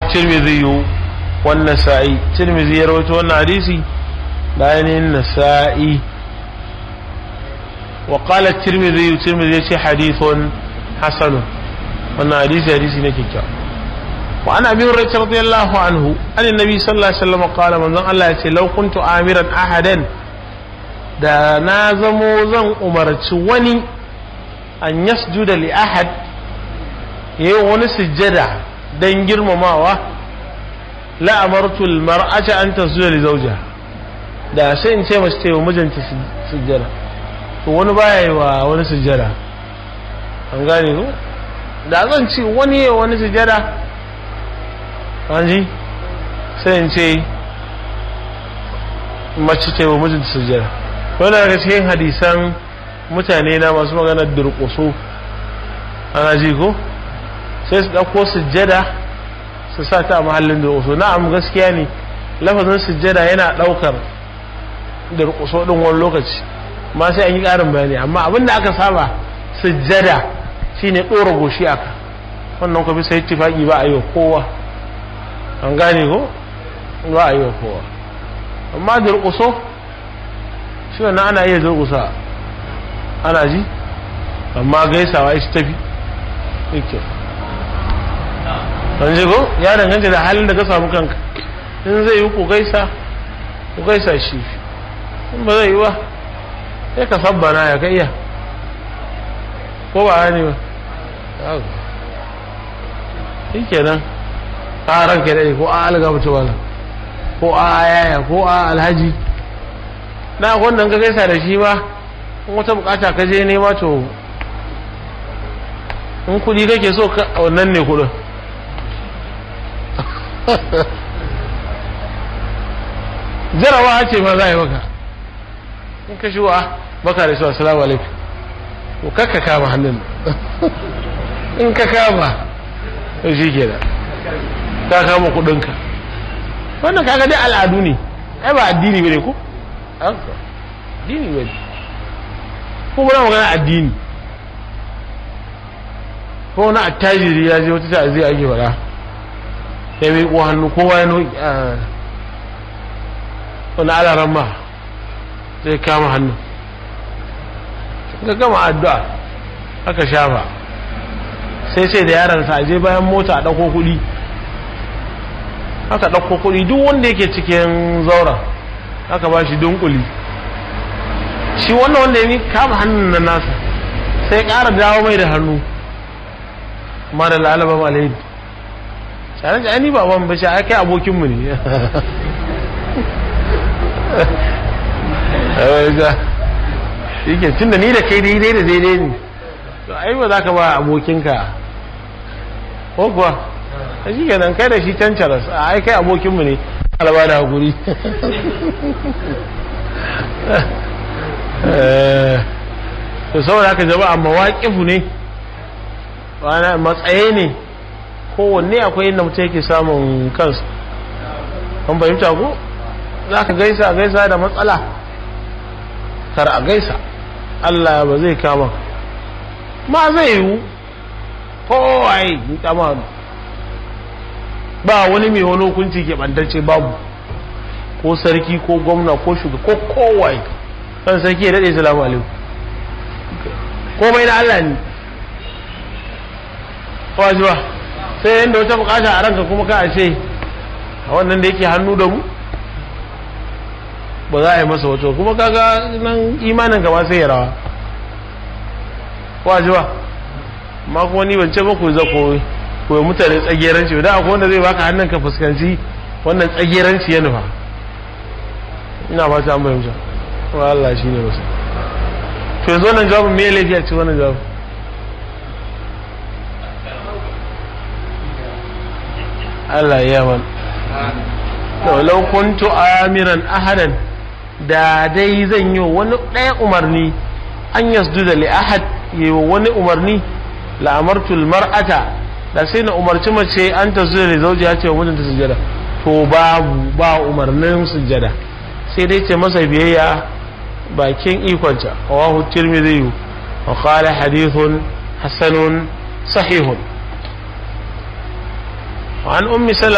tirmidhi wan nasa'i tirmidhi ya rawaito wannan hadisi da ainihin nasa'i wa qala tirmidhi tirmidhi ya ce hadithun hasan wannan hadisi hadisi ne kikkiawa wa ana bi hurairah radiyallahu anhu an annabi sallallahu alaihi wasallam qala manzon Allah ya ce law kuntu amiran ahadan da na zamo zan umarci wani an yasjuda li ahad yayi wani sujjada dan girmamawa la amartu al mar'ata an tasjuda li zawjiha da sai in ce mace ta yi mijinta sujjada to wani baya yi wa wani sujjada an gane ko da zan ce wani yi wani sujjada an ji sai in ce mace ta yi wa mijinta sujjada wani daga cikin hadisan mutane na masu magana durƙuso ana ji ko sai su ɗauko sujjada su sa ta a mahallin durƙuso na'am gaskiya ne lafazin sujjada yana ɗaukar durƙuso ɗin wani lokaci ma sai an yi ƙarin bayani amma abin da aka saba sujjada shine ɗora goshi aka wannan kuma sai tifaki ba a yi wa kowa an gane ko ba a yi wa kowa amma durƙuso shi wannan ana iya durƙusa ana ji amma gaisawa ita tafi yake an ji ko ya danganta da halin da ka samu kanka in zai yi ku gaisa ku gaisa shi in ba zai yi ba sai ka sabbana ya kai iya ko ba ne ba shi kenan a ranka daɗe ko a alga mutu wala ko a yaya ko a alhaji na wannan ka gaisa da shi ba in wata bukata ka je nema to in kudi kake so wannan ne kudin jarawa ce ma za a yi maka in ka shi wa baka da shi assalamu alaikum to kakka kama hannun in ka kama to shi ke da ka kama kudinka wannan kaga dai al'adu ne ai ba addini bane ko addini bane ko muna magana addini ko wani attajiri ya je wata ta'aziyya ake faɗa ya mai ko hannu kowa ya noki wani alaran ma zai kama hannu ga gama addu'a aka shafa sai sai da yaransa a je bayan mota a ɗauko kuɗi aka ɗauko kuɗi duk wanda yake cikin zaura aka ba shi dunkuli shi wannan wanda ya kama hannun na nasa sai ƙara dawo mai da hannu ma da lalaba malayi tsarin da ni baban bashi a kai abokinmu ne yake tun da ni da kai daidai da daidai ne to ai ba za ka ba abokinka ko kuwa a shi kenan kai da shi can caras a ai kai abokinmu ne alaba da hakuri to saboda haka jama'a mawaƙifu ne wani matsaye ne kowanne akwai inda mutum yake samun kansa an fahimta ko za ka gaisa gaisa da matsala kar a gaisa Allah ba zai kama ma zai yiwu kowai yi kama ba wani mai wani hukunci ke ɓantacce babu ko sarki ko gwamna ko shugaba ko kowai kan sarki ya daɗe salamu alaikum komai na Allah ne waji ba sai yadda wata bukata a ranka kuma ka a ce a wannan da yake hannu da mu ba za a yi masa wato kuma kaga nan imanin gaba sai ya rawa waji ba ma kuma ni ban ce ba ku za ku koyi mutane tsageranci da akwai wanda zai baka hannun ka fuskanci wannan tsageranci ya nufa ina ba ta an bayyanta wa Allah shi ne wasu to yanzu wannan jawabin me laifi a ci wannan jawabin Allah ya man to law kuntu amiran ahadan da dai zan yi wani ɗaya umarni an yasjuda li ahad yi wani umarni la amartu al mar'ata da sai na umarci mace an ta zuwa da zauji ya ce wa mijinta sujada to babu ba umarnin sujada sai dai ce masa biyayya bakin ikonta rawahu tirmidhi wa qala hadithun hasanun sahihun wa an ummi